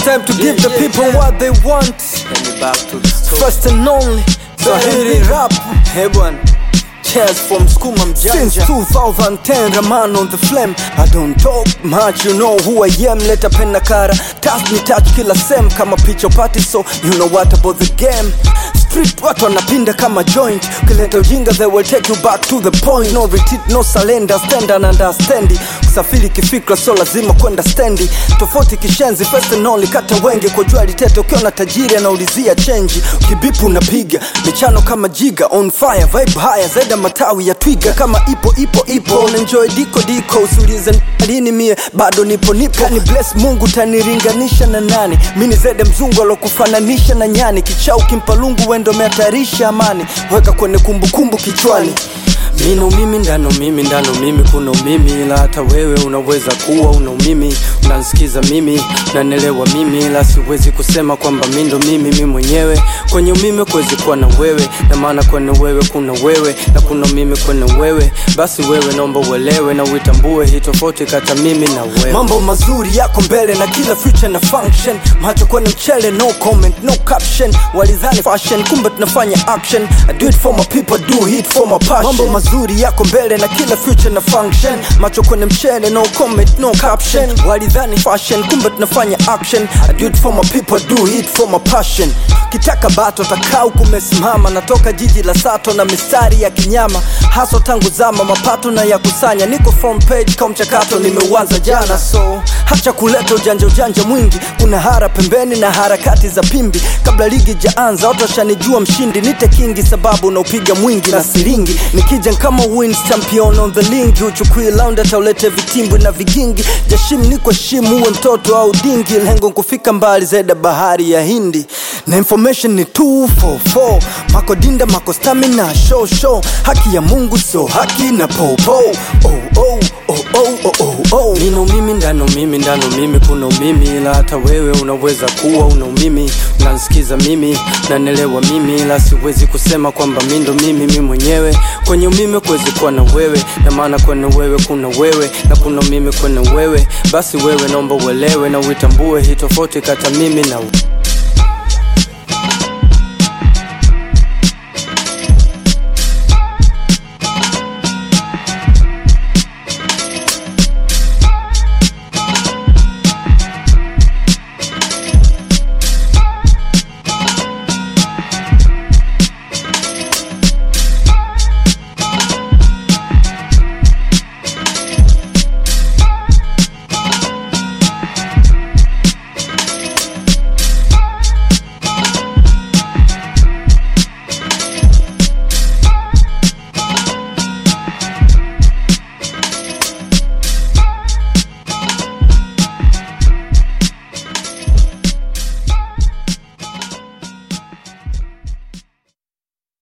time to give the yeah, people yeah. what they want Let me back to the story. first and only Swahili rap Hey bwana. Cheers from Skuma Mjanja Since 2010 Raman on the flame I don't talk much you know who I am Leta pen na kara Task ni touch kila sem Kama picho party so you know what about the game Street watu wanapinda kama joint Ukileta ujinga they will take you back to the point No retreat no surrender stand and understand Kusafiri kifikra so lazima kwenda stendi Tofauti kishenzi first and only kata wenge Kwa jua litete ukiona tajiri anaulizia chenji Ukibipu unapiga michano kama jiga on fire vibe haya zaidi ya matawi ya twiga kama ipo ipo ipo unenjoy diko diko usiulize lini mie bado nipo nipo kani bless mungu taniringanisha na nani mi ni zede mzungu alokufananisha na nyani kichau kimpa lungu wendo meatarisha amani weka kwenye kumbukumbu kichwani mino mimi ndano mimi ndano mimi kuna umimi ila hata wewe unaweza kuwa una umimi unansikiza mimi nanelewa mimi ila siwezi kusema kwamba mi ndo mimi mi mwenyewe kwenye umimi kuwezi kuwa na wewe na maana kwenye wewe kuna wewe na kuna mimi kwenye wewe basi wewe naomba uelewe na uitambue hii tofauti kata mimi na wewe mambo mazuri yako mbele na kila future na function macho kwenye mchele no comment no caption walidhani fashion kumbe tunafanya action I do it for my people do it for my passion mambo mazuri yako mbele na kila future na function macho kwenye mchele no comment no caption walidhani fashion kumbe tunafanya action I do it for my people do it for my passion kitaka bato takau kumesimama natoka jiji la sato na mistari ya kinyama haso tangu zama mapato na ya kusanya niko front page kwa mchakato nimeuanza jana so hacha kuleta ujanja ujanja mwingi kuna hara pembeni na harakati za pimbi kabla ligi jaanza watu washanijua mshindi nite kingi sababu naupiga mwingi na siringi nikija kama wins champion on the lingi uchukui laund ataulete vitimbwi na vigingi jashim niko shimu uwe mtoto au dingi lengo kufika mbali zaida bahari ya hindi na information ni 244 mako dinda mako stamina show show haki ya mungu so haki na popo oh, oh, oh, oh, oh, oh, oh. nino mimi ndano mimi ndano mimi kuna umimi ila hata wewe unaweza kuwa una umimi unansikiza mimi nanelewa mimi ila siwezi kusema kwamba mi ndo mimi mi mwenyewe kwenye umimi kuwezi kuwa na wewe na maana kwenye wewe kuna wewe na kuna mimi kwenye wewe basi wewe naomba uelewe na uitambue hii tofauti kata mimi na